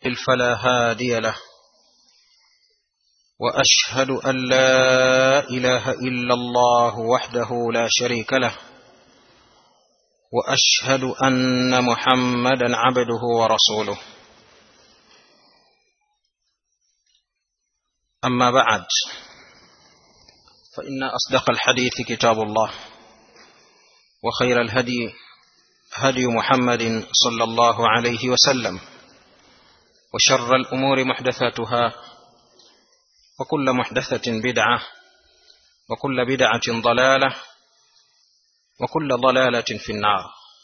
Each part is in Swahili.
فلا هادي له واشهد ان لا اله الا الله وحده لا شريك له واشهد ان محمدا عبده ورسوله اما بعد فان اصدق الحديث كتاب الله وخير الهدي هدي محمد صلى الله عليه وسلم وشر الامور محدثاتها وكل محدثه بدعه وكل بدعه ضلاله وكل ضلاله في النار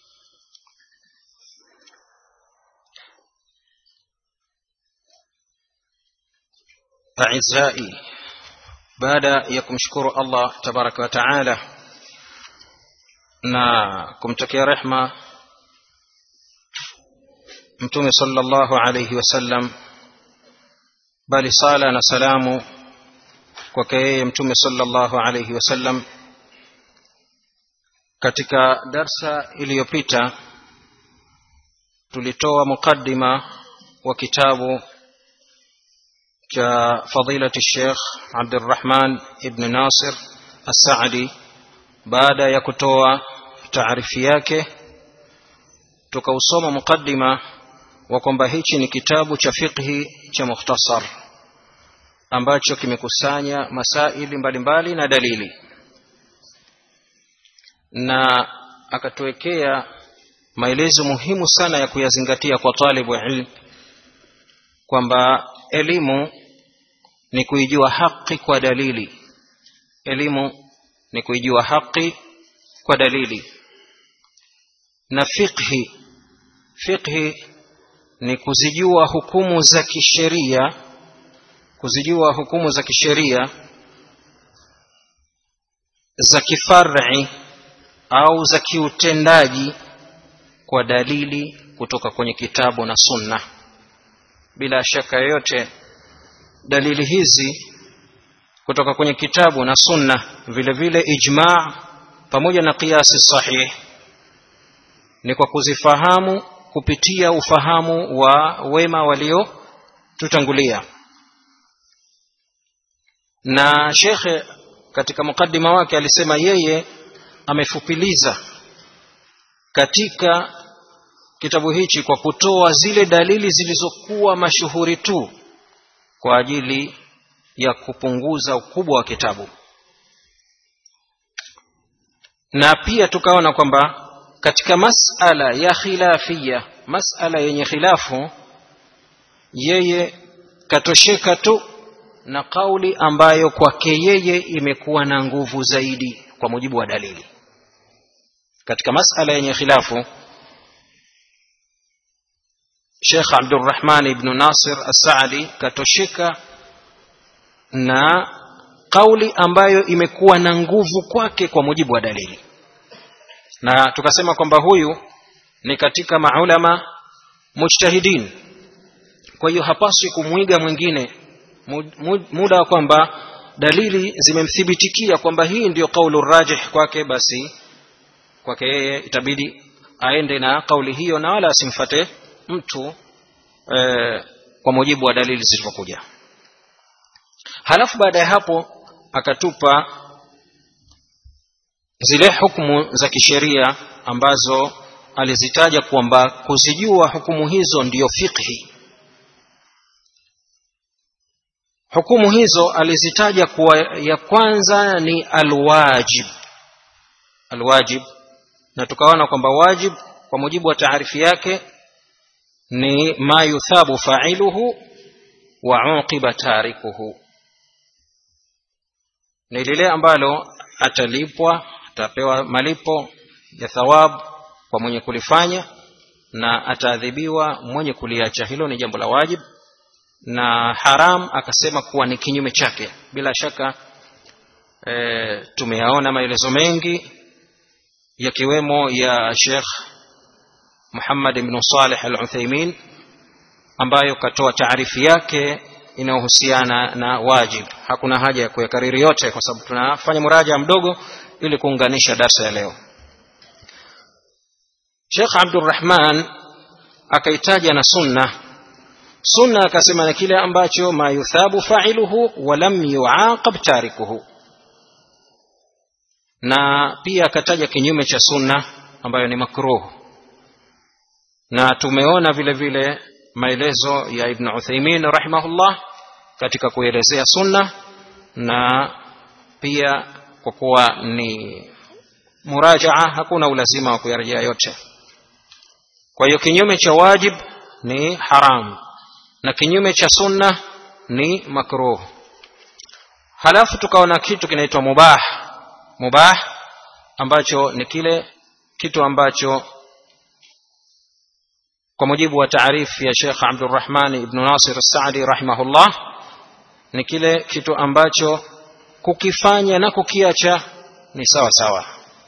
اعزائي baada ya kumshukuru allah tabaraka wa taala na kumtakia rehma mtume sallallahu alayhi wasallam bali sala na salamu kwake yeye mtume sallallahu alayhi wasallam katika darsa iliyopita tulitoa muqaddima wa kitabu cha fadilati Sheikh Abdurrahman ibn Nasir As-Saadi baada ya kutoa taarifi yake tukausoma muqaddima wa kwamba hichi ni kitabu cha fiqhi cha mukhtasar ambacho kimekusanya masaili mbalimbali na dalili na akatuwekea maelezo muhimu sana ya kuyazingatia kwa talibu ilm kwamba elimu ni kuijua haki kwa dalili elimu ni kuijua haki kwa dalili na fiqhi fiqhi ni kuzijua hukumu za kisheria kuzijua hukumu za kisheria za kifar'i au za kiutendaji kwa dalili kutoka kwenye kitabu na sunna bila shaka yoyote dalili hizi kutoka kwenye kitabu na sunna vile vile ijma pamoja na kiasi sahih ni kwa kuzifahamu kupitia ufahamu wa wema walio tutangulia na shekhe katika mukaddima wake alisema yeye amefupiliza katika kitabu hichi kwa kutoa zile dalili zilizokuwa mashuhuri tu kwa ajili ya kupunguza ukubwa wa kitabu na pia tukaona kwamba katika masala ya khilafia masala yenye khilafu yeye katosheka tu na kauli ambayo kwake yeye imekuwa na nguvu zaidi kwa mujibu wa dalili katika masala yenye khilafu Sheikh Abdurrahman ibn Nasir As-Saadi katosheka na kauli ambayo imekuwa na nguvu kwake kwa mujibu wa dalili na tukasema kwamba huyu ni katika maulama mujtahidin kwa hiyo hapaswi kumwiga mwingine muda wa kwamba dalili zimemthibitikia kwamba hii ndiyo kaulu rajih kwake basi kwake yeye itabidi aende na kauli hiyo na wala asimfate mtu e, kwa mujibu wa dalili zilizokuja halafu baada ya hapo akatupa zile hukumu za kisheria ambazo alizitaja kwamba kuzijua hukumu hizo ndiyo fiqhi hukumu hizo alizitaja kuwa ya kwanza ni alwajib alwajib na tukaona kwamba wajib kwa mujibu wa taarifi yake ni ma yuthabu fa'iluhu wa uqiba tarikuhu ni lile ambalo atalipwa atapewa malipo ya thawabu kwa mwenye kulifanya na ataadhibiwa mwenye kuliacha hilo ni jambo la wajib na haram akasema kuwa ni kinyume chake bila shaka e, tumeyaona maelezo mengi yakiwemo ya Sheikh Muhammad ibn Salih al-Uthaymeen ambayo katoa taarifi yake inayohusiana na wajib hakuna haja ya kuyakariri yote kwa sababu tunafanya muraja mdogo ili kuunganisha darsa ya leo Sheikh Abdurrahman akaitaja na sunna sunna akasema na kile ambacho ma yuthabu fa'iluhu wa lam yuaqab tarikuhu na pia akataja kinyume cha sunna ambayo ni makruh na tumeona vile vile maelezo ya ibn Uthaymeen rahimahullah katika kuelezea sunna na pia kwa kuwa ni murajaa hakuna ulazima wa kuyarejea yote kwa hiyo kinyume cha wajib ni haram na kinyume cha sunna ni makruh halafu tukaona kitu kinaitwa mubah mubah ambacho ni kile kitu ambacho kwa mujibu wa taarifu ya Sheikh Abdurrahman ibn Nasir As-Saadi rahimahullah ni kile kitu ambacho kukifanya na kukiacha ni sawa sawa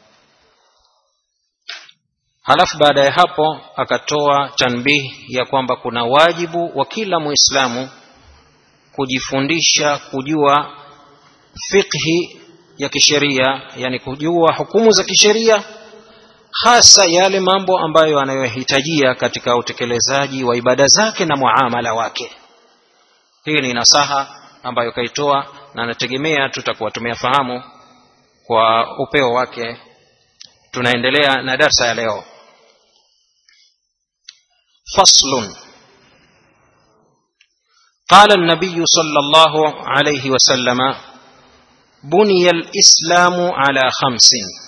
halafu baada ya hapo akatoa tanbih ya kwamba kuna wajibu wa kila muislamu kujifundisha kujua fiqhi ya kisheria yani kujua hukumu za kisheria hasa yale mambo ambayo anayohitajia katika utekelezaji wa ibada zake na muamala wake hii ni nasaha ambayo kaitoa na nategemea tutakuwa tumeyafahamu kwa upeo wake tunaendelea na darsa ya leo faslun قال النبي صلى الله عليه وسلم بني الاسلام على خمس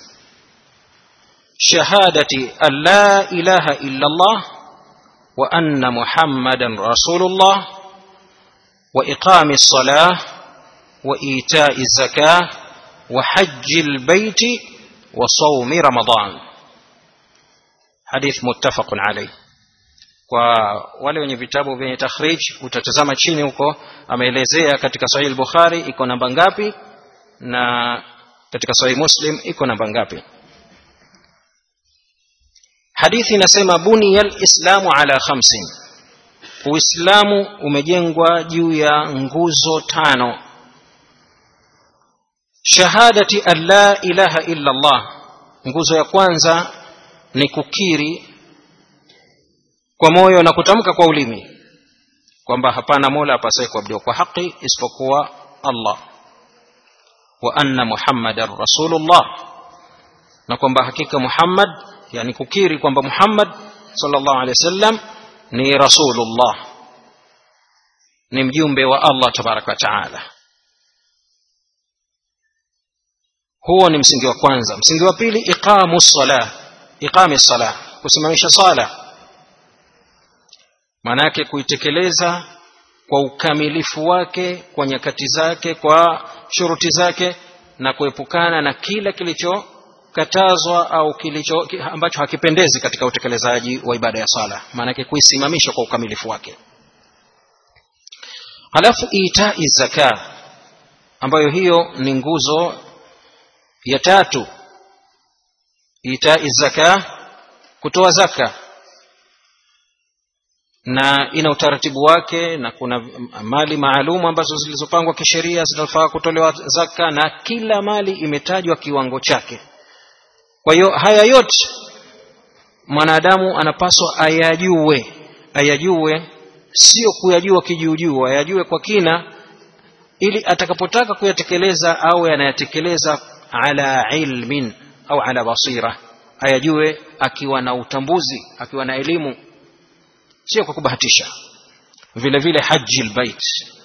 شهاده ان لا اله الا الله وان محمدا رسول الله واقام الصلاه وايتاء الزكاه وحج البيت وصوم رمضان حديث متفق عليه kwa wale wenye vitabu vyenye takhrij utatazama chini huko ameelezea katika sahih al-bukhari iko namba ngapi na katika sahih muslim iko namba ngapi hadithi inasema buniya lislamu ala khamsin uislamu umejengwa juu ya nguzo tano shahadati an la ilaha illa allah nguzo ya kwanza ni kukiri kwa moyo na kutamka kwa ulimi kwamba hapana mola apasaye kuabudiwa kwa haki isipokuwa allah wa anna muhammadan rasulullah na kwamba hakika muhammad yani kukiri kwamba muhammad sallallahu alaihi wasallam ni rasulullah ni mjumbe wa allah tabaraka wa taala huo ni msingi wa kwanza msingi wa pili iqamu sala iqami sala kusimamisha sala maana yake kuitekeleza kwa ukamilifu wake kwa nyakati zake kwa shuruti zake na kuepukana na kila kilichokatazwa au kilicho ambacho hakipendezi katika utekelezaji wa ibada ya sala maana yake kuisimamisha kwa ukamilifu wake halafu itai zaka ambayo hiyo ni nguzo ya tatu itai zaka kutoa zaka na ina utaratibu wake na kuna mali maalum ambazo zilizopangwa kisheria zinafaa kutolewa zaka na kila mali imetajwa kiwango chake kwa hiyo haya yote mwanadamu anapaswa ayajue ayajue sio kuyajua kijuujuu ayajue kwa kina ili atakapotaka kuyatekeleza au anayatekeleza ala ilmin au ala basira ayajue akiwa na utambuzi akiwa na elimu sio kwa kubahatisha vile vile haji lbait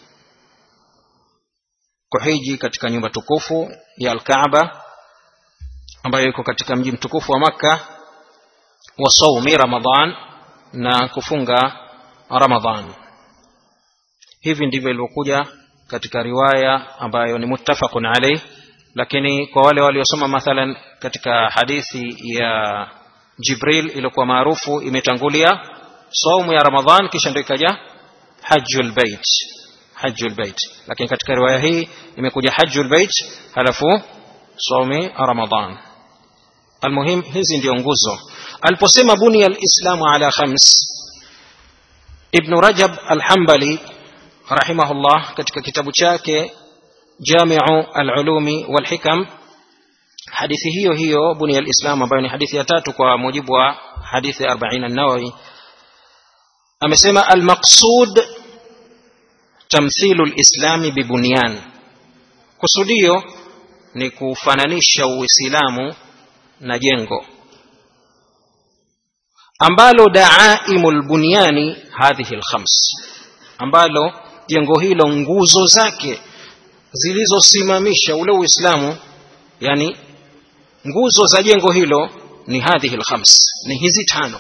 kuhiji katika nyumba tukufu ya alkaaba ambayo iko katika mji mtukufu wa makka wa saumi ramadan na kufunga ramadan hivi ndivyo ilivyokuja katika riwaya ambayo ni muttafaqun alayh lakini kwa wale waliosoma mathalan katika hadithi ya jibril iliyokuwa maarufu imetangulia saumu ya ramadhan kisha ndio ikaja hajjul bait hajjul bait lakini katika riwaya hii imekuja hajjul bait halafu saumi ramadhan almuhim hizi ndio nguzo aliposema bunia alislamu ala khams ibnu rajab alhambali rahimahullah katika kitabu chake jamiu alulumi walhikam hadithi hiyo hiyo bunia alislam ambayo ni hadithi ya tatu kwa mujibu wa hadithi 40 an-nawawi amesema almaqsud tamthilu lislami bibunyan kusudio ni kufananisha uislamu na jengo ambalo daaimu lbunyani hadhihi lkhams ambalo jengo hilo nguzo zake zilizosimamisha ule uislamu yani nguzo za jengo hilo ni hadhihi lkhams ni hizi tano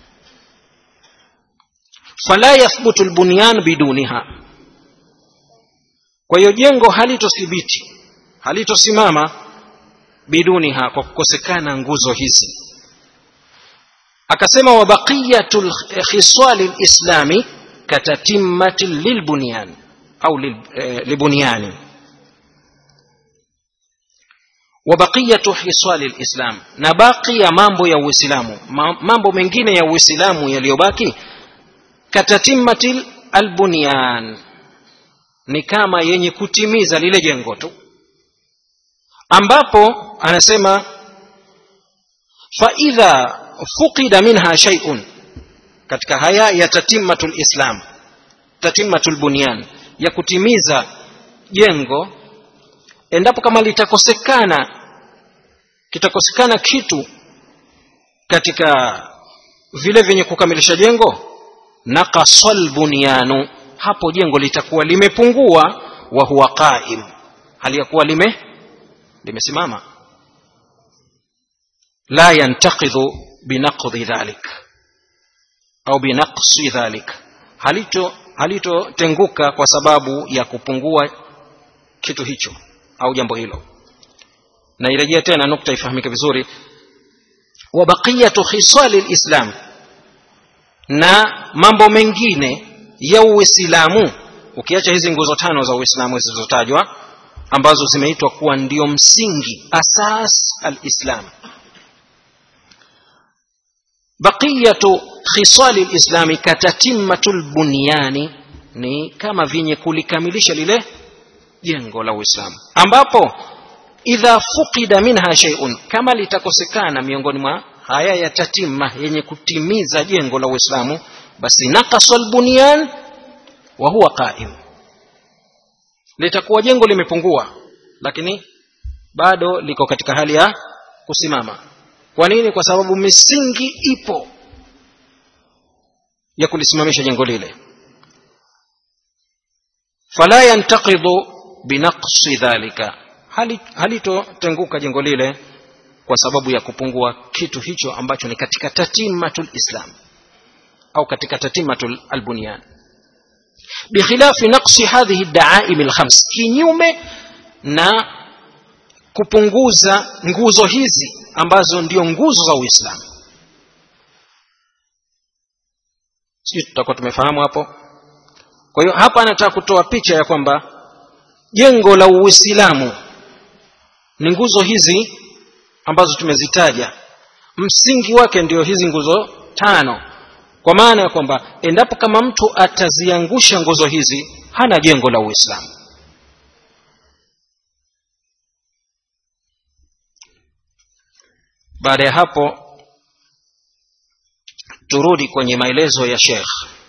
fala yathbutu lbunyan biduniha kwa hiyo jengo halitothibiti halitosimama biduniha kwa kukosekana nguzo hizi akasema wa baqiyatu khisali lislami katatimmati lilbunyan au libunyani wa baqiyatu hisali lislam na baki ya mambo ya uislamu mambo mengine ya uislamu yaliyobaki katatimmati albunyan ni kama yenye kutimiza lile jengo tu ambapo anasema faidha fuqida minha shay'un katika haya ya tatimmatu lislam tatimmatu lbunyan ya kutimiza jengo endapo kama litakosekana kitakosekana kitu katika vile vyenye kukamilisha jengo naqasal bunyanu hapo jengo litakuwa limepungua wa huwa qaim hali ya kuwa lime limesimama la yantaqidhu binaqdi dhalik au binaqsi dhalik halito halitotenguka kwa sababu ya kupungua kitu hicho au jambo hilo na irejea tena nukta ifahamike vizuri wa baqiyatu khisali lislam na mambo mengine ya uislamu ukiacha hizi nguzo tano za uislamu zilizotajwa ambazo zimeitwa kuwa ndio msingi asas alislam baqiyatu khisali lislami katatimmatu lbunyani ni kama vyenye kulikamilisha lile jengo la uislamu ambapo idha fuqida minha shay'un kama litakosekana miongoni mwa haya ya tatimma yenye kutimiza jengo la uislamu basi naqasa albunyan wa huwa qaim litakuwa jengo limepungua lakini bado liko katika hali ya kusimama kwa nini kwa sababu misingi ipo ya kulisimamisha jengo lile fala yantaqidu binaqsi dhalika halitotenguka jengo lile kwa sababu ya kupungua kitu hicho ambacho ni katika tatimatul islam au katika tatimatul albunyan bikhilafi naqsi hadhihi daaim alkhams kinyume na kupunguza nguzo hizi ambazo ndio nguzo za uislamu sijui tutakuwa tumefahamu hapo kwa hiyo hapa anataka kutoa picha ya kwamba jengo la uislamu ni nguzo hizi ambazo tumezitaja msingi wake ndio hizi nguzo tano kwa maana ya kwamba endapo kama mtu ataziangusha nguzo hizi hana jengo la uislamu baada ya hapo turudi kwenye maelezo ya shekh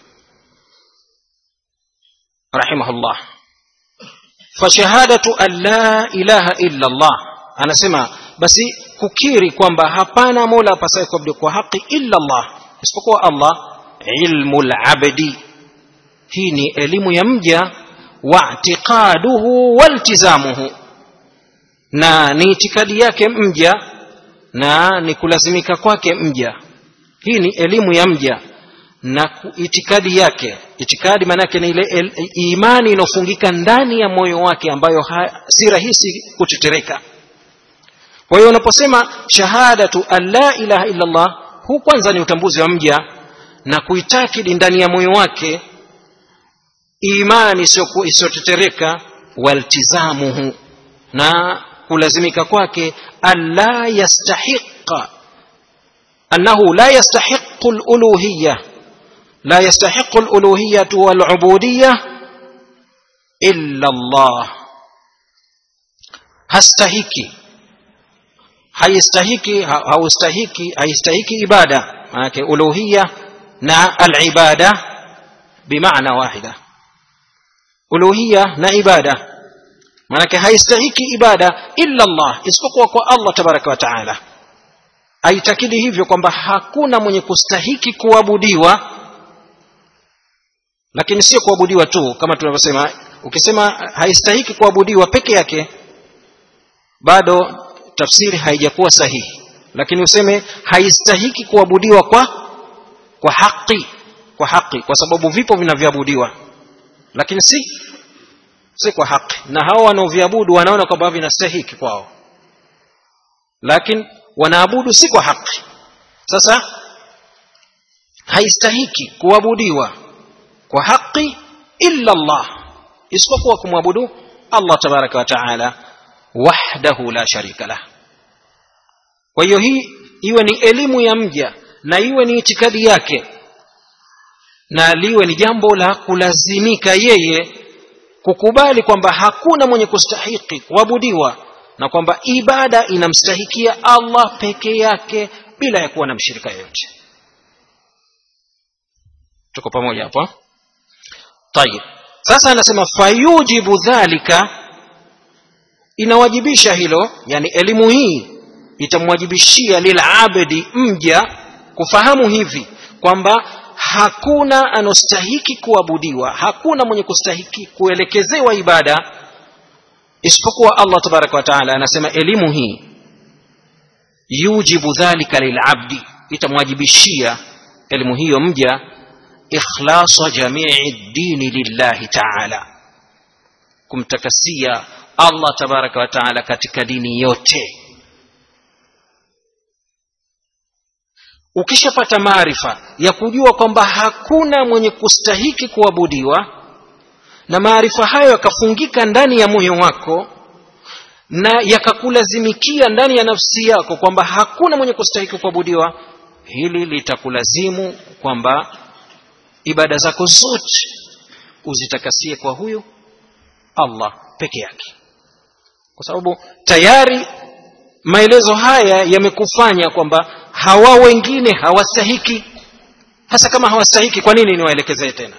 rahimahullah fashahadatu an la ilaha illa allah anasema basi kukiri kwamba hapana mola apasaye kuabudu kwa haki illa allah isipokuwa allah ilmu labdi hii ni elimu ya mja waatiqaduhu waltizamuhu na ni itikadi yake mja na ni kulazimika kwake mja hii ni elimu ya mja na itikadi yake itikadi maanake ni ile el, imani inayofungika ndani ya moyo wake ambayo ha, si rahisi kutetereka kwa hiyo unaposema shahadatu an la ilaha illa allah huu kwanza ni utambuzi wa mja na kuitakidi ndani ya moyo wake imani isiyotetereka waltizamuhu na kulazimika kwake alla yastahiqa annahu la yastahiqu luluhiya la yastahiqu luluhiyatu walubudiya illa allah hastahiki haistahiki haustahiki haistahiki ibada manake uluhiya na alibada bimaana wahida uluhiya na ibada maanake haistahiki ibada illa allah isipokuwa kwa allah tabaraka wa taala aitakidi hivyo kwamba hakuna mwenye kustahiki kuabudiwa lakini sio kuabudiwa tu kama tunavyosema ukisema haistahiki kuabudiwa peke yake bado tafsiri haijakuwa sahihi lakini useme haistahiki kuabudiwa kwa kwa haki kwa haki kwa sababu vipo vinavyoabudiwa lakini si si kwa haki na hao wanaoviabudu wanaona kwamba vinastahiki kwao lakini wanaabudu si kwa haki sasa haistahiki kuabudiwa kwa haki illa Allah isipokuwa kumwabudu Allah tabaraka wa taala wahdahu la sharika lah kwa hiyo hii iwe ni elimu ya mja na iwe ni itikadi yake na liwe ni jambo la kulazimika yeye kukubali kwamba hakuna mwenye kustahiki kuabudiwa na kwamba ibada inamstahikia Allah peke yake bila ya kuwa na mshirika yoyote tuko pamoja hapo tayib sasa anasema fayujibu dhalika inawajibisha hilo yani elimu hii itamwajibishia lilabdi mja kufahamu hivi kwamba hakuna anostahiki kuabudiwa hakuna mwenye kustahiki kuelekezewa ibada isipokuwa allah tabaraka wa taala anasema elimu hii yujibu dhalika lilabdi itamwajibishia elimu hiyo mja ikhlasa jamii dini lillahi taala kumtakasia allah tabaraka wa taala katika dini yote ukishapata maarifa ya kujua kwamba hakuna mwenye kustahiki kuabudiwa na maarifa hayo yakafungika ndani ya moyo wako na yakakulazimikia ndani ya nafsi yako kwamba hakuna mwenye kustahiki kuabudiwa hili litakulazimu kwamba ibada zako zote uzitakasie kwa huyu allah peke yake kwa sababu tayari maelezo haya yamekufanya kwamba hawa wengine hawastahiki hasa kama hawastahiki kwa nini niwaelekezee tena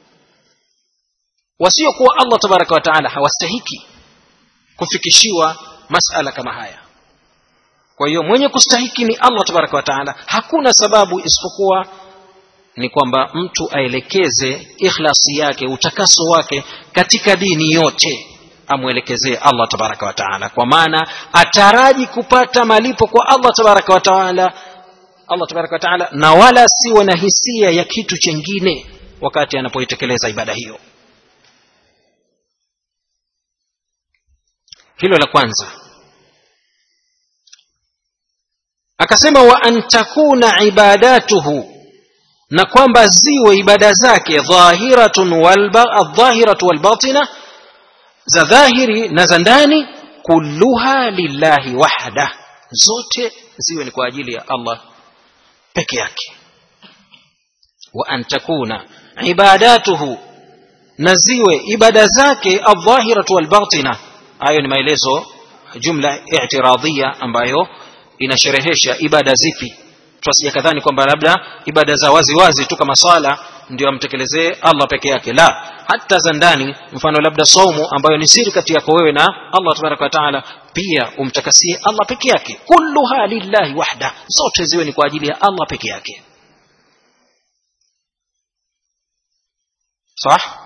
wasiokuwa allah tabaraka wa taala hawastahiki kufikishiwa masala kama haya kwa hiyo mwenye kustahiki ni allah tabaraka wa taala hakuna sababu isipokuwa ni kwamba mtu aelekeze ikhlasi yake utakaso wake katika dini yote amwelekezee allah tabaraka wa taala kwa maana ataraji kupata malipo kwa allah tabaraka wa taala allah tabaraka wa taala na wala siwe na hisia ya kitu chengine wakati anapoitekeleza ibada hiyo hilo la kwanza akasema wa an takuna ibadatuhu na kwamba ziwe ibada zake dhahiratun aldhahiratu walbatina za dhahiri na za ndani kulluha lillahi wahda zote ziwe ni kwa ajili ya allah peke yake wa an takuna ibadatuhu na ziwe ibada zake aldhahiratu walbatina hayo ni maelezo jumla i'tiradhia ambayo inasherehesha ibada zipi tusije kadhani kwamba labda ibada za wazi wazi tu kama swala ndio amtekelezee Allah peke yake la hata za ndani mfano labda saumu ambayo ni siri kati yako wewe na Allah tabaraka wa taala pia umtakasie Allah peke yake kulluha lillahi wahda zote ziwe ni kwa ajili ya Allah peke yake صح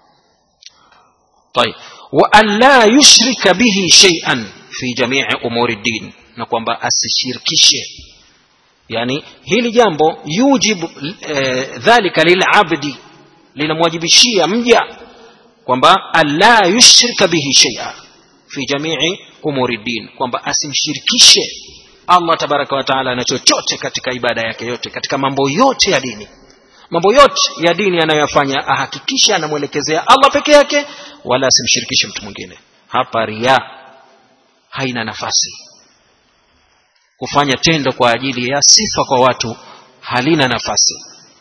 طيب وأن لا يشرك به شيئا في جميع أمور الدين نقوم asishirikishe yani hili jambo yujibu e, dhalika lilabdi linamwajibishia mja kwamba alla yushrika bihi shaia fi jamii umuri din kwamba asimshirikishe allah tabaraka wataala na chochote katika ibada yake yote katika mambo yote ya dini mambo yote ya dini anayoyafanya ahakikishe anamwelekezea allah peke yake wala asimshirikishe mtu mwingine hapa ria haina nafasi kufanya tendo kwa ajili ya sifa kwa watu halina nafasi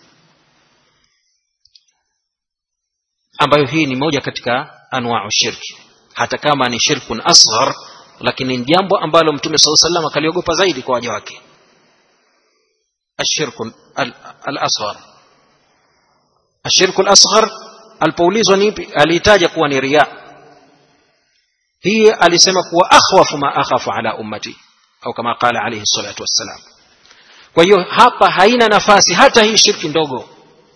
ambayo hii ni moja katika anwau shirki hata kama ni shirkun asghar lakini ni jambo ambalo mtume saa salam akaliogopa zaidi kwa waja wake ashirku al-asghar ashirku lasghar alipoulizwa ni ipi aliitaja kuwa ni riya hii alisema kuwa akhwafu ma akhafu ala ummati au kama qala alayhi salatu wassalam kwa hiyo hapa haina nafasi hata hii shirki ndogo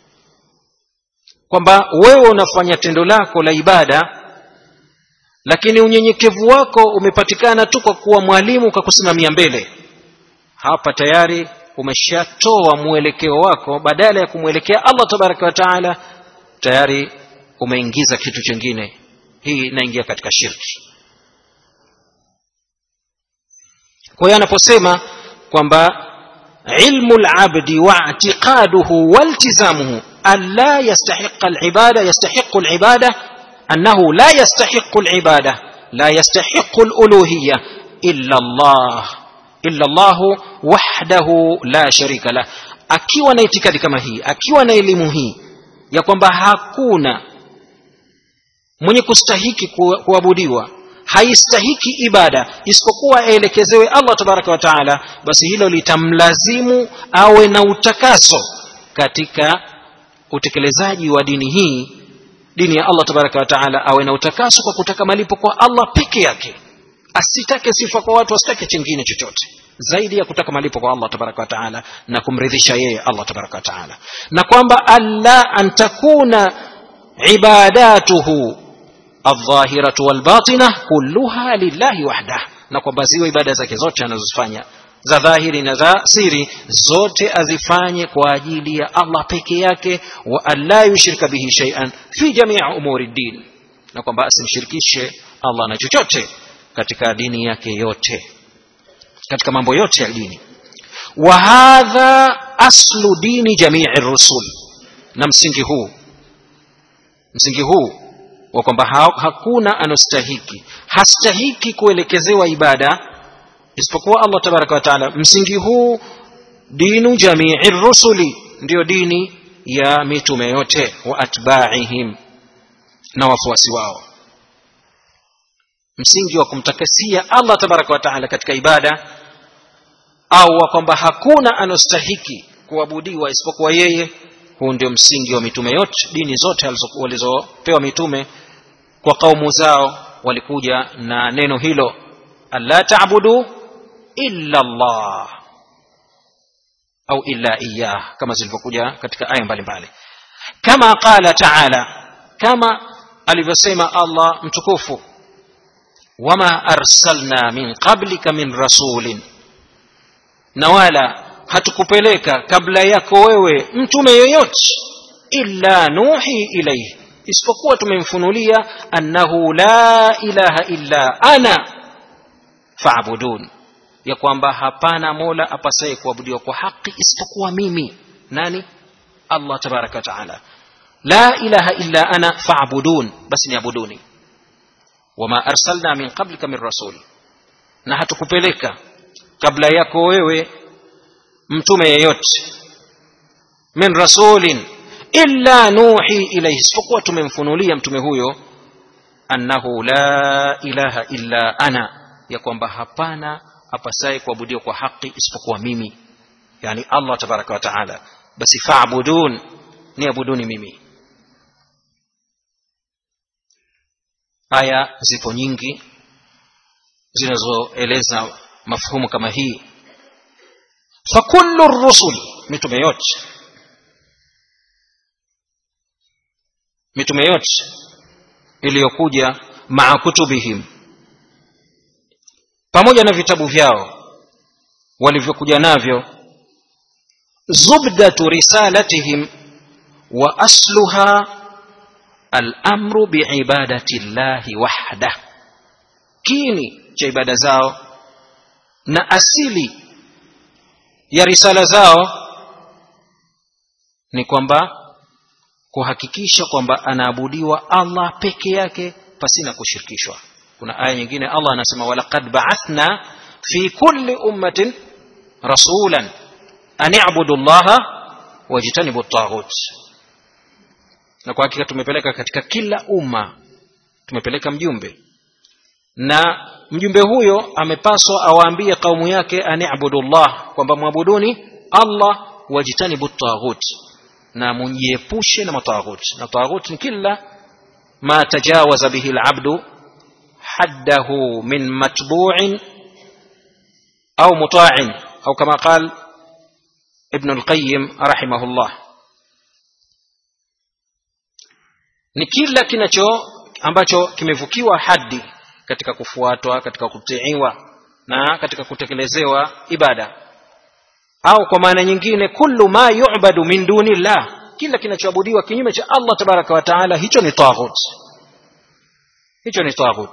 kwamba wewe unafanya tendo lako la ibada lakini unyenyekevu wako umepatikana tu kwa kuwa mwalimu ukakusimamia mbele hapa tayari umeshatoa mwelekeo wako badala ya kumwelekea allah tabaraka wa taala tayari umeingiza kitu chingine hii inaingia katika shirki kwa hiyo anaposema kwamba ilmu labdi waitiqaduhu waltizamuhu an la yastahiqa alibada yastahiqu alibada annahu la yastahiqu alibada la yastahiqu aluluhiya illa allah illa llahu wahdahu la sharika lah akiwa na itikadi kama hii akiwa na elimu hii ya kwamba hakuna mwenye kustahiki kuabudiwa haistahiki ibada isipokuwa aelekezewe allah tabaraka wa taala basi hilo litamlazimu awe na utakaso katika utekelezaji wa dini hii dini ya allah tabaraka wa taala awe na utakaso kwa kutaka malipo kwa allah peke yake asitake sifa kwa watu asitake chingine chochote zaidi ya kutaka malipo kwa allah tabaraka wa taala na kumridhisha yeye allah tabaraka wa taala na kwamba alla an takuna ibadatuhu aldhahiratu walbatina kulluha lillahi wahdah na kwamba ziwe ibada zake zote anazozifanya za dhahiri na za siri zote azifanye kwa ajili ya allah peke yake wa an la yushrika bihi shaian fi jamii umuri ddin na kwamba asimshirikishe allah na chochote katika dini yake yote katika mambo yote ya dini wa hadha aslu dini jamii rusul na msingi huu msingi huu wa kwamba ha, hakuna anostahiki hastahiki kuelekezewa ibada isipokuwa allah tabaraka wa taala msingi huu dinu jamii rusuli ndiyo dini ya mitume yote wa atbaihim na wafuasi wao msingi wa kumtakasia allah tabaraka wa taala katika ibada au wa kwamba hakuna anostahiki kuabudiwa isipokuwa yeye huu ndio msingi wa mitume yote dini zote walizopewa mitume kwa kaumu zao walikuja na neno hilo alla tabudu illa llah au illa iyah kama zilivyokuja katika aya mbalimbali kama qala taala kama alivyosema allah mtukufu wama arsalna min qablika min rasulin na wala hatukupeleka kabla yako wewe mtume yoyote illa nuhi ilaihi isipokuwa tumemfunulia annahu la ilaha illa ana faabudun ya kwamba hapana mola apasaye kuabudiwa kwa haki isipokuwa mimi nani allah tabaraka wataala la ilaha illa ana faabudun basi niabuduni wama arsalna min qablika min rasul na hatukupeleka kabla yako wewe mtume yeyote min rasulin illa nuhi ilaihi isipokuwa tumemfunulia mtume huyo annahu la ilaha illa ana ya kwamba hapana apasaye kuabudiwa kwa haki isipokuwa mimi yani allah tabaraka wa taala basi faabudun niabuduni mimi aya zipo nyingi zinazoeleza mafhumu kama hii fakullu rusul mitume yote mitume yote iliyokuja maa kutubihim pamoja na vitabu vyao walivyokuja navyo zubdatu risalatihim wa asluha alamru biibadati llahi wahdah kini cha ibada zao na asili ya risala zao ni kwamba kuhakikisha kwamba anaabudiwa allah peke yake pasina kushirikishwa kuna aya nyingine allah anasema walaqad baathna fi kulli ummatin rasulan an ibudu llaha wajtanibu taghut na kwa hakika tumepeleka katika kila umma tumepeleka mjumbe na mjumbe huyo amepaswa awaambie kaumu yake an ibudu llah kwamba mwabuduni allah wajtanibu taghut na mujiepushe na mataghut na taghut ni kila ma tajawaza bihi alabdu haddahu min matbu'in au muta'in au kama qal ibn al-qayyim rahimahullah ni kila kinacho ambacho kimevukiwa hadi katika kufuatwa katika kutiiwa na katika kutekelezewa ibada au kwa maana nyingine kullu ma yu'badu min dunillah kila kinachoabudiwa kinyume cha Allah tabaraka wa taala hicho ni taghut hicho ni taghut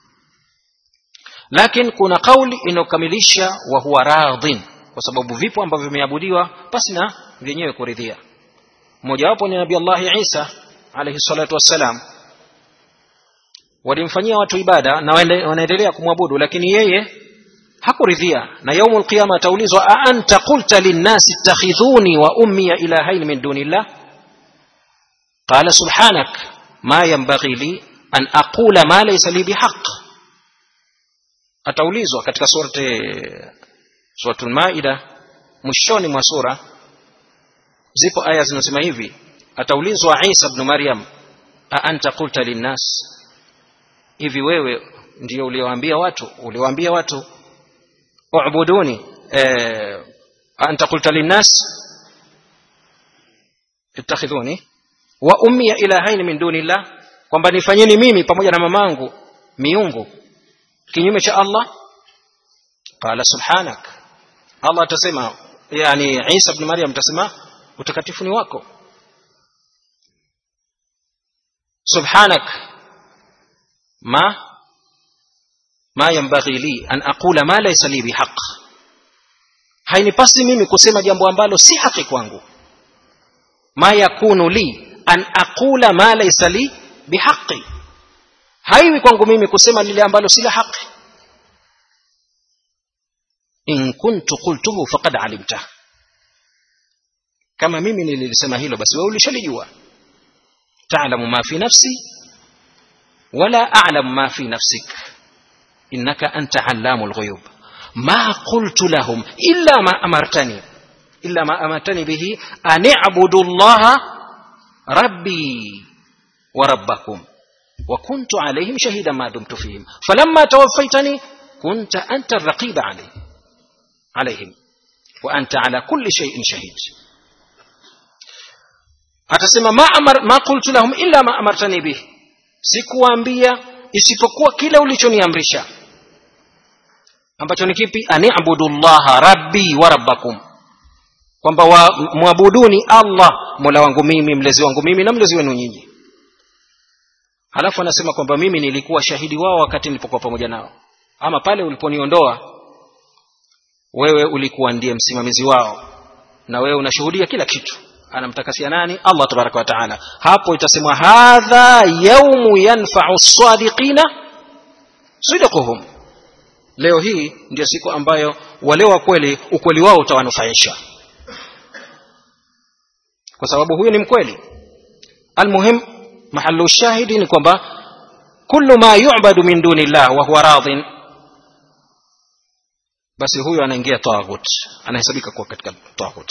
lakini kuna kauli inayokamilisha wa huwa radhin kwa sababu vipo ambavyo vimeabudiwa pasi na vyenyewe kuridhia mmojawapo ni nabii Allah Isa alayhi salatu wassalam walimfanyia watu ibada na wanaendelea kumwabudu lakini yeye hakuridhia na yaumul alqiyama ataulizwa a anta qulta linnasi ittakhidhuni wa ummi ilahain min dunillah qala subhanak ma yanbaghi li an aqula ma laysa li bihaq ataulizwa katika surati suratul maida mwishoni mwa sura zipo aya zinasema hivi ataulizwa Isa ibn Maryam a anta qulta linnas hivi wewe ndio uliowaambia watu uliowaambia watu u'buduni eh, anta qulta linnas ittakhidhuni wa ummi ilahain min dunillah kwamba nifanyeni mimi pamoja na mamangu miungu kinyume cha Allah qala subhanak Allah atasema yani Isa ibn Maryam atasema utakatifu ni wako subhanak ma ma yanbaghi li an aqula ma laysa li bihaq hainipasi mimi kusema jambo ambalo si haki kwangu ma yakunu li an aqula ma laysa li bihaqi haiwi kwangu mimi kusema lile ambalo si la haki in kuntu qultuhu faqad alimta kama mimi nilisema hilo basi wewe ulishalijua ta'lamu ma fi nafsi wala a'lamu ma fi nafsik innaka anta 'allamul ghuyub ma qultu lahum illa ma amartani illa ma amartani bihi an i'budu allaha rabbi wa rabbakum وكنت عليهم شهيدا ما دمت فيهم فلما توفيتني كنت أنت الرقيب عليهم عليهم وأنت على كل شيء شهيد atasema ma, amar, ma qultu lahum illa ma amartani bih sikuwaambia isipokuwa kile ulichoniamrisha ambacho ni kipi ani'budu llaha rabbi wa rabbakum kwamba mwabuduni allah mola wangu mimi mlezi wangu mimi na mlezi wenu nyinyi halafu anasema kwamba mimi nilikuwa shahidi wao wakati nilipokuwa pamoja nao ama pale uliponiondoa wewe ulikuwa ndiye msimamizi wao na wewe unashuhudia kila kitu anamtakasia nani allah tabaraka wa taala hapo itasemwa hadha yaumu yanfau sadiqina sidquhum leo hii ndio siku ambayo wale wa kweli ukweli wao utawanufaisha kwa sababu huyu ni mkweli almuhim mahalu shahidi ni kwamba kullu ma yu'badu min duni llah wa huwa radhin basi huyu anaingia taghut anahesabika kuwa katika taghut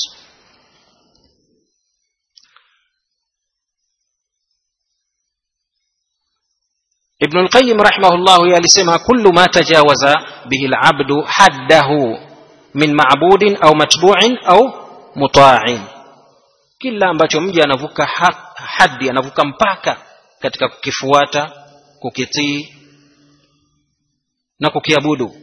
ابن القيم رحمه الله يلسما كل ما تجاوز به العبد حده من معبود أو متبوع أو مطاع kila ambacho mja anavuka hadi anavuka mpaka katika kukifuata kukitii na kukiabudu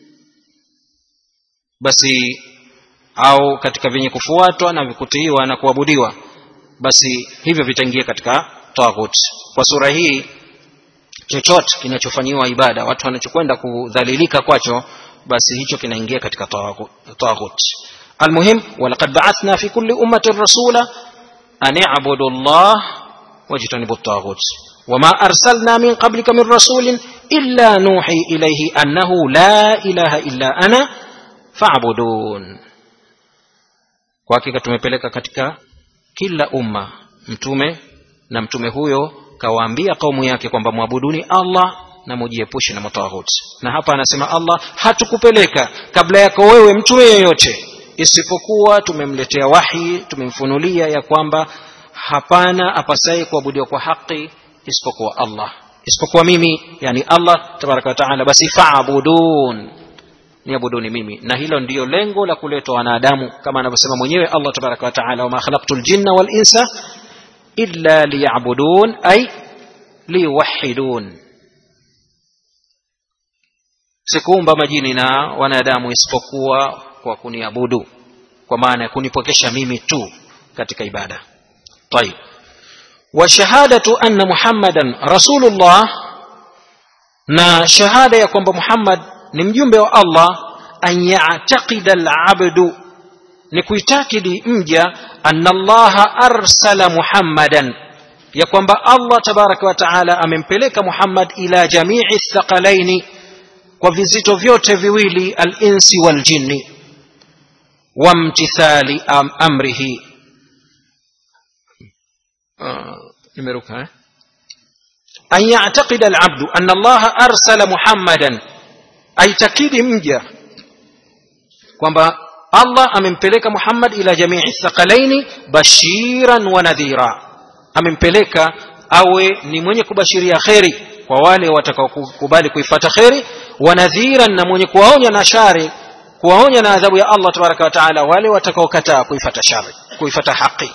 basi au katika vyenye kufuatwa na kutiiwa na kuabudiwa basi hivyo vitaingia katika taghut kwa sura hii chochote kinachofanyiwa ibada watu wanachokwenda kudhalilika kwacho basi hicho kinaingia katika taghut almuhim walaqad ba'athna fi kulli ummatin rasula an i'budu Allah wajtanibu at-taghut وما أرسلنا من قبلك من رسول إلا نوحي إليه أنه لا إله إلا أنا فاعبدون kwa hakika tumepeleka katika kila umma mtume na mtume huyo kawaambia kaumu yake kwamba mwabuduni Allah na mujiepushe na mataghut na hapa anasema Allah hatukupeleka kabla yako wewe mtume yeyote isipokuwa tumemletea wahi tumemfunulia ya kwamba hapana apasaye kuabudiwa kwa haki isipokuwa allah isipokuwa mimi yani allah tabaraka wataala basi faabudun niabuduni mimi na hilo ndiyo lengo la kuletwa wanadamu kama anavyosema mwenyewe allah tabaraka wataala wama khalaqtu ljinna walinsa illa liyabudun ay liyuwahidun sikuumba majini na wanadamu isipokuwa kwa kuniabudu kwa maana ya kunipokesha mimi tu katika ibada طيب وشهادة أن محمدا رسول الله na shahada ya kwamba muhammad ni mjumbe wa allah an yataqida alabdu ni kuitakidi mja anna allaha arsala muhammadan ya kwamba allah tabaraka wa taala amempeleka muhammad ila jamii thaqalaini kwa vizito vyote viwili alinsi waljinni wamtithali am amrihi nimeruka uh, eh? an yactaqida alabdu ana allaha arsala muhammadan aitakidi mja kwamba allah amempeleka muhammad ila jamii thaqalaini bashiran wa nadhira amempeleka awe ni mwenye kubashiria kheri kwa wale watakaokubali kuifata kheri wa nadhiran na mwenye kuwaonya na shari kuwaonya na adhabu ya allah tabaraka wa taala wale watakaokataa kuifata shari kuifata haqi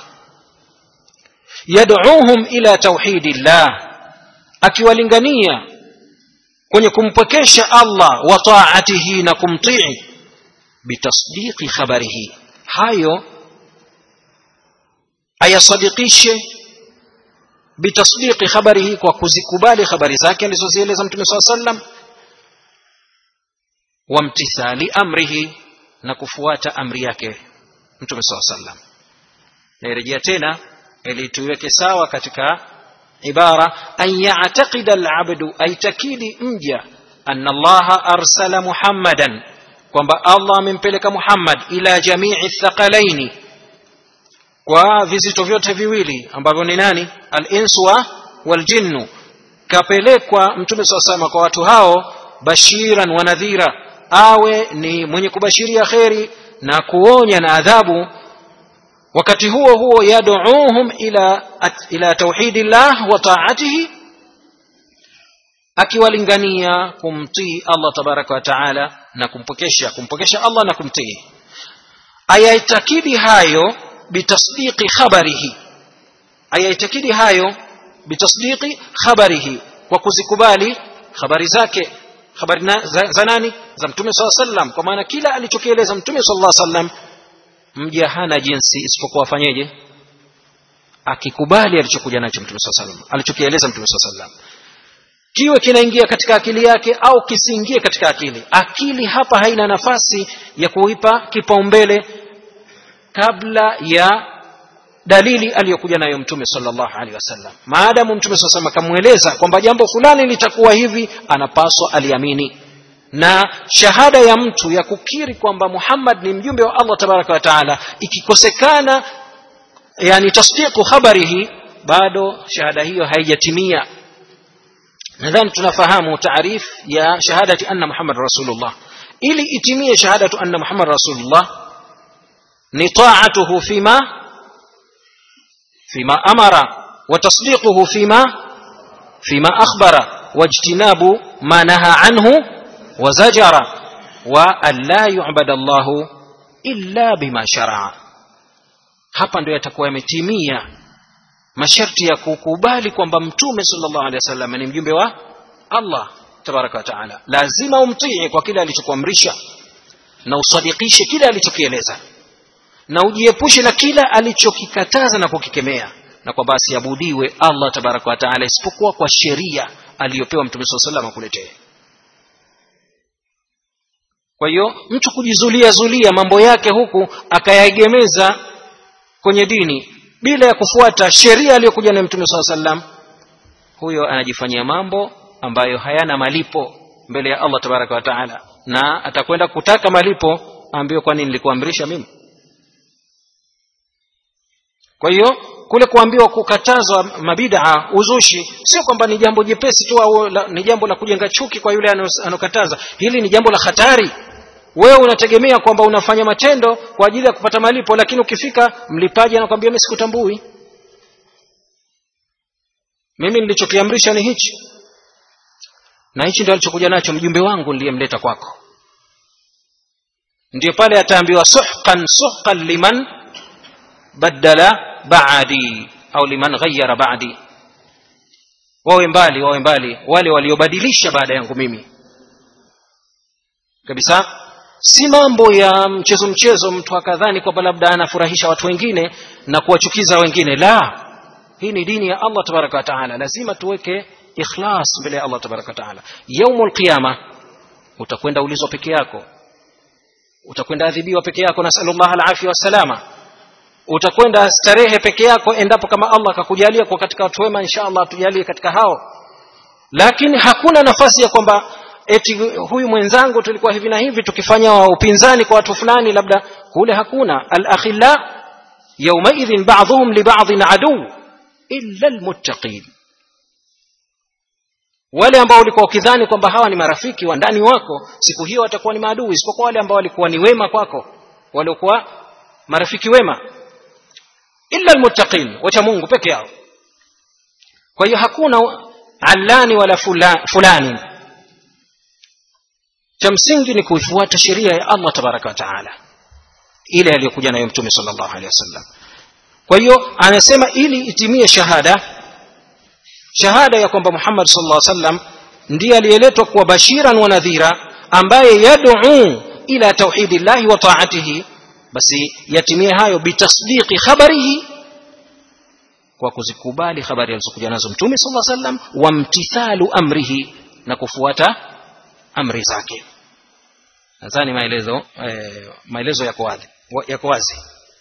yad'uhum ila tauhidi llah akiwalingania kwenye kumpwekesha allah wa taatihi na kumtii bitasdiqi khabarihi hayo ayasadikishe bitasdiqi khabarihi kwa kuzikubali habari zake alizozieleza mtume saa sallam wamtithali amrihi na kufuata amri yake mtume saa sallam nairejea tena ili tuiweke sawa katika ibara an yataqida alabdu aitakidi mja anna allaha arsala muhammadan kwamba allah amempeleka muhammad ila jamii thaqalaini kwa vizito vyote viwili ambavyo ni nani alinswa waljinnu kapelekwa mtume saa salama kwa watu hao bashiran wa nadhira awe ni mwenye kubashiria kheri na kuonya na adhabu wakati huo huo yaduuhum ila, ila tauhidi llah wa taatihi akiwalingania kumtii allah tabaraka wa taala na kumpokesha kumpokesha allah na kumtii ayaitakidi hayo bitasdiqi khabarihi ayaitakidi hayo bitasdiqi khabarihi kwa kuzikubali habari zake habari na, za, za nani za mtume saa sallam kwa maana kila alichokieleza mtume sala sallam mja hana jinsi isipokuwa afanyeje akikubali alichokuja nacho mtume saa salam alichokieleza mtume saa salam kiwe kinaingia katika akili yake au kisiingie katika akili akili hapa haina nafasi ya kuipa kipaumbele kabla ya dalili aliyokuja nayo mtume salllahu alehi wasallam maadamu mtume saa salam akamweleza kwamba jambo fulani litakuwa hivi anapaswa aliamini na shahada ya mtu ya kukiri kwamba muhammad ni mjumbe wa allah tabaraka wa taala ikikosekana yani tasdiqu khabarihi bado shahada hiyo haijatimia nadhani tunafahamu taarif ya shahadati anna muhammad rasulullah ili itimie shahadatu anna muhammad rasulullah ni taatuhu fima fima amara wa tasdiquhu fima fima akhbara wajtinabu ma naha anhu وزجر وأن لا يعبد الله إلا بما شرع hapa ndio yatakuwa yametimia masharti ya kukubali kwamba mtume sallallahu alaihi wasallam ni mjumbe wa Allah tabaraka wa taala lazima umtii kwa kile alichokuamrisha na usadikishe kile alichokieleza na ujiepushe na kila alichokikataza na kukikemea na kwamba asiabudiwe Allah tabaraka wa taala isipokuwa kwa sheria aliyopewa mtume sallallahu alaihi wasallam akuletee kwa hiyo mtu kujizulia zulia mambo yake huku akayaegemeza kwenye dini bila ya kufuata sheria aliyokuja nayo mtume saa sallam huyo anajifanyia mambo ambayo hayana malipo mbele ya allah tabaraka wa taala na atakwenda kutaka malipo ambayo kwani nilikuamrisha mimi kwa hiyo kule kuambiwa kukatazwa mabidaa uzushi sio kwamba ni jambo jepesi tu au ni jambo la kujenga chuki kwa yule anokataza hili ni jambo la hatari wewe unategemea kwamba unafanya matendo kwa ajili ya kupata malipo lakini ukifika mlipaji anakwambia mimi sikutambui mimi nilichokiamrisha ni hichi na hichi ndio alichokuja nacho mjumbe wangu niliyemleta kwako ndio pale ataambiwa suhqan suhqan liman badala ba'di au liman ghayyara ba'di wawe mbali wawe mbali wale waliobadilisha baada yangu mimi kabisa si mambo ya mchezo mchezo mtu akadhani kwamba labda anafurahisha watu wengine na kuwachukiza wengine la hii ni dini ya allah tabaraka wa taala lazima tuweke ikhlas mbele ya allah tabaraka wa taala yaumul qiyama utakwenda ulizwa peke yako utakwenda adhibiwa peke yako nasalullah alafia wassalama utakwenda starehe peke yako endapo kama allah akakujalia kwa katika watu wema insha allah atujalie katika hao lakini hakuna nafasi ya kwamba eti huyu mwenzangu tulikuwa hivi na hivi tukifanya upinzani kwa watu fulani labda kule hakuna alakhilla yaumaidhin baduhum libadhin aduu illa lmuttaqin wale ambao ulikuwa ukidhani kwamba hawa ni marafiki wa ndani wako siku hiyo watakuwa ni maadui isipokuwa wale ambao walikuwa ni wema kwako waliokuwa marafiki wema illa almuttaqin wacha mungu peke yao kwa hiyo hakuna allani wala fula, fulani cha msingi ni kuifuata sheria ya allah tabaraka wa taala ile aliyokuja nayo mtume sallallahu alaihi wasallam kwa hiyo anasema ili itimie shahada shahada ya kwamba muhammad sallallahu alaihi wasallam ndiye aliyeletwa kuwa bashiran wa nadhira ambaye yad'u ila tauhidillahi wa taatihi basi yatimie hayo bitasdiqi khabarihi kwa kuzikubali habari alizokuja nazo mtume sallallahu alaihi wasallam wa mtithalu amrihi na kufuata amri zake nadhani maelezo eh, maelezo yako wazi yako wazi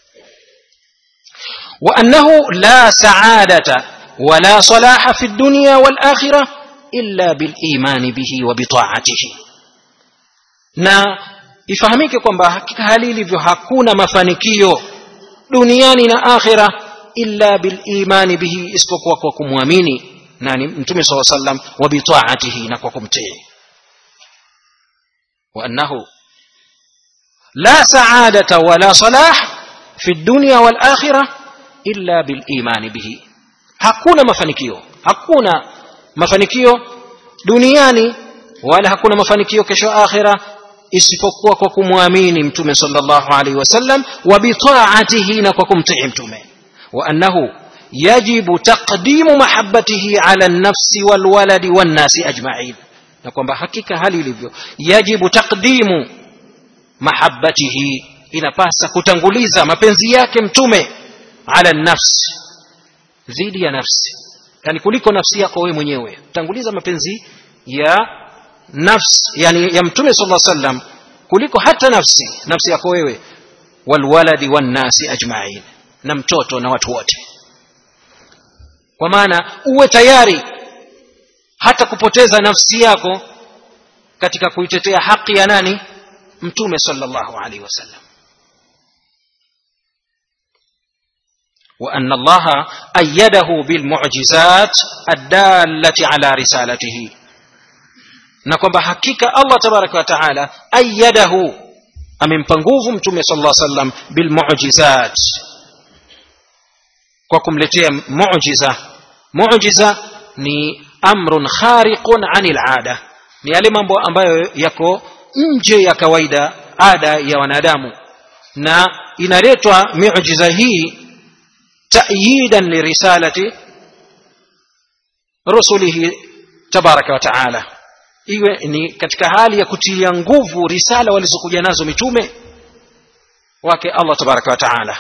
وأنه لا سعادة ولا صلاح في الدنيا والآخرة إلا بالإيمان به وبطاعته na ifahamike kwamba hakika hali ilivyo hakuna mafanikio duniani na akhira illa bilimani bihi isipokuwa kwa kumwamini nani mtume saa sallam wa bitaatihi na kwa kumtii waannahu la saadata wala salah fi dunya walakhira illa bilimani bihi hakuna mafanikio hakuna mafanikio duniani wala hakuna mafanikio kesho akhira isipokuwa kwa kumwamini mtume sallallahu alaihi wasallam wa bitaatihi na kwa kumtii mtume wa annahu yajibu taqdimu mahabbatihi ala nafsi walwaladi wannasi ajma'in na kwamba hakika hali ilivyo yajibu taqdimu mahabbatihi inapasa kutanguliza mapenzi yake mtume ala nafsi dhidi ya nafsi yani kuliko nafsi yako wewe mwenyewe tanguliza mapenzi ya nafsi yani ya mtume sallallahu alaihi wasallam kuliko hata nafsi nafsi yako wewe walwaladi wannasi ajma'in na mtoto na watu wote kwa maana uwe tayari hata kupoteza nafsi yako katika kuitetea haki ya nani mtume sallallahu alaihi wasallam وأن الله أيده بالمعجزات الدالة على رسالته na kwamba hakika allah tabaraka wa taala ayadahu amempa nguvu mtume sala lla sallam bilmujizat kwa kumletea mujiza mujiza ni amrun khariqun ani lada ni yale mambo ambayo yako nje ya kawaida ada ya wanadamu na inaletwa miujiza hii tayidan lirisalati rusulihi tabaraka wa taala iwe ni katika hali ya kutilia nguvu risala walizokuja nazo mitume wake allah tabaraka wa taala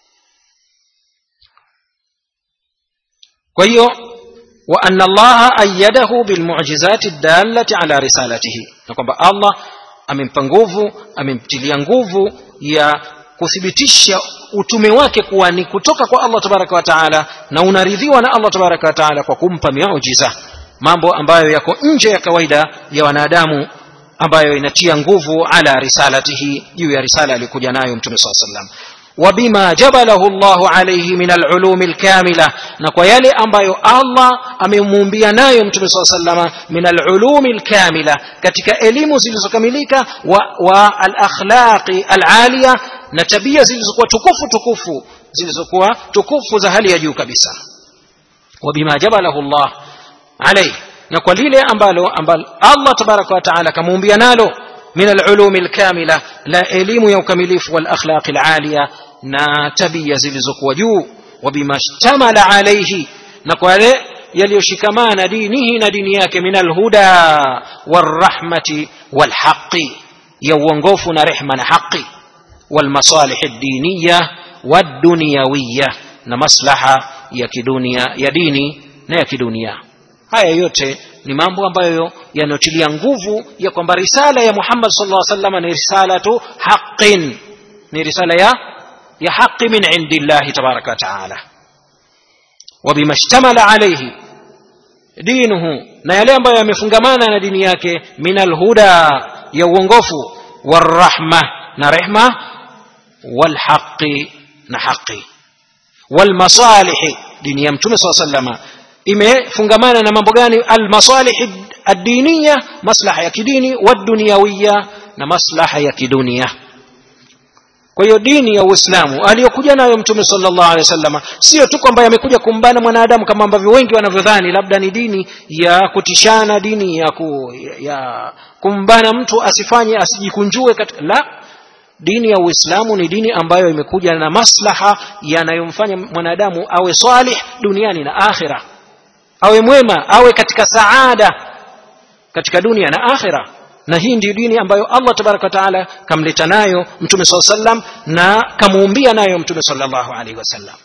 kwa hiyo wa anna allaha ayadahu bilmujizati dallati ala risalatihi na kwamba allah amempa nguvu amemtilia nguvu ya kuthibitisha utume wake kuwa ni kutoka kwa allah tabaraka wa taala na unaridhiwa na allah tabaraka wa taala kwa kumpa miujiza mambo ambayo yako nje ya kawaida ya wanadamu ambayo inatia nguvu ala risalatihi juu ya risala aliyokuja nayo mtume saa sallam وبما جبله الله عليه من العلوم الكاملة نكو يلي أمبايو الله أممومبيا نايو متوم صلى الله عليه وسلم من العلوم الكاملة كتك إليم زلزو كمليكا والأخلاق العالية نتبيا زلزو تكفو تكفو زلزو تكفو زهلي يجو كبسا wabima jabalahu llah alaihi na kwa lile ambalo ambalo allah tabaraka wa taala akamuumbia nalo min alulumi lkamila la elimu ya ukamilifu walakhlaqi laliya na tabia zilizokuwa juu wabima shtamala alaihi na kwa yale yaliyoshikamana dinihi na dini yake min alhuda walrahmati walhaqi ya uongofu na rehma na haqi والمصالح الدينية والدنيوية na maslaha ya kidunia ya dini na ya kidunia haya yote ni mambo ambayo yanayotilia nguvu ya kwamba risala ya muhammad sallallahu alaihi wasallam ni risalatu haqin ni risala ya ya haqi min indillahi tabaraka wa taala وبما اشتمل عليه دينه na yale ambayo yamefungamana na dini yake min alhuda ya uongofu warahma na rehma walhaqi na haqi walmasalihi dini ya mtume saa salama imefungamana na mambo gani almasalihi addiniya maslaha ya kidini wadduniyawiya na maslaha ya kidunia kwa hiyo dini ya uislamu aliyokuja nayo mtume salllah alehi wasalama sio tu kwamba yamekuja kumbana mwanadamu kama ambavyo wengi wanavyodhani labda ni dini ya kutishana dini ya, ku, ya kumbana mtu asifanye asijikunjue katika la dini ya uislamu ni dini ambayo imekuja na maslaha yanayomfanya mwanadamu awe salih duniani na akhira awe mwema awe katika saada katika dunia na akhira na hii ndiyo dini ambayo allah tabaraka wataala kamleta nayo mtume saa sallam na kamuumbia nayo mtume salllahu alaihi wasallam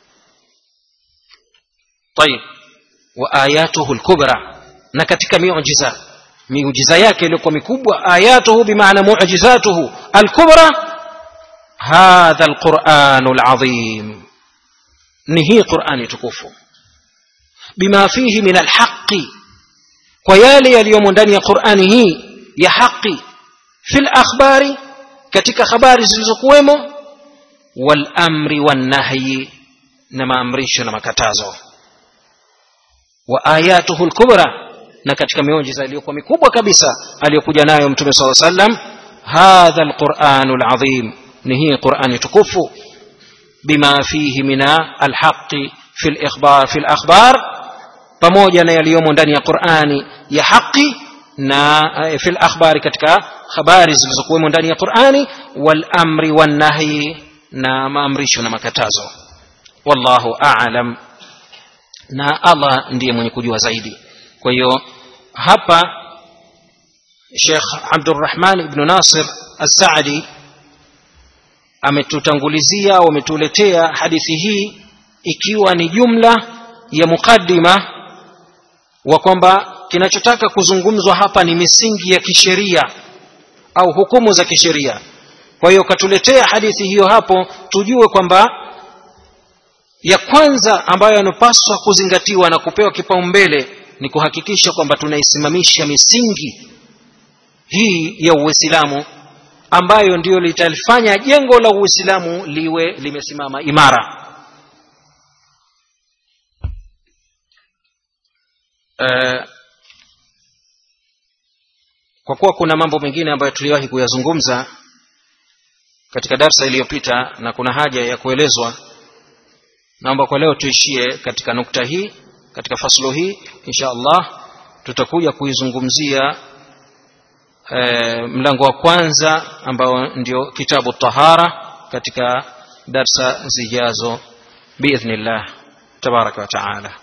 tayib wa ayatuhu lkubra na katika miujiza miujiza yake iliyokuwa mikubwa ayatuhu bimaana mujizatuhu alkubra hadha alquranu alazim ni hii qurani tukufu bima fihi min alhaqi kwa yale yaliyomo ndani ya qurani hii ya haqi fi lakhbari katika habari zilizokuwemo walamri wannahyi na maamrisho na makatazo wa ayatuhu lkubra na katika miujiza iliyokuwa mikubwa kabisa aliyokuja nayo mtume saa sallam hadha alquranu alazim ni hii qurani tukufu bima fihi min alhaqi fi likhbar fi lakhbar pamoja na yaliyomo ndani ya qurani ya haqi na fi lakhbari katika habari zilizokuwemo ndani ya qurani walamri wannahyi na maamrisho na makatazo wallahu alam na allah ndiye mwenye kujua zaidi kwa hiyo hapa shekh abdurrahman ibnu nasir assaadi ametutangulizia au ametuletea hadithi hii ikiwa ni jumla ya muqaddima wa kwamba kinachotaka kuzungumzwa hapa ni misingi ya kisheria au hukumu za kisheria kwa hiyo katuletea hadithi hiyo hapo tujue kwamba ya kwanza ambayo yanapaswa kuzingatiwa na kupewa kipaumbele ni kuhakikisha kwamba tunaisimamisha misingi hii ya uislamu ambayo ndiyo litalifanya jengo la uislamu liwe limesimama imara uh, kwa kuwa kuna mambo mengine ambayo tuliwahi kuyazungumza katika darsa iliyopita na kuna haja ya kuelezwa naomba kwa leo tuishie katika nukta hii katika faslo hii insha allah tutakuja kuizungumzia e, mlango wa kwanza ambao ndio kitabu tahara katika darsa zijazo biidhnillah tabaraka wa taala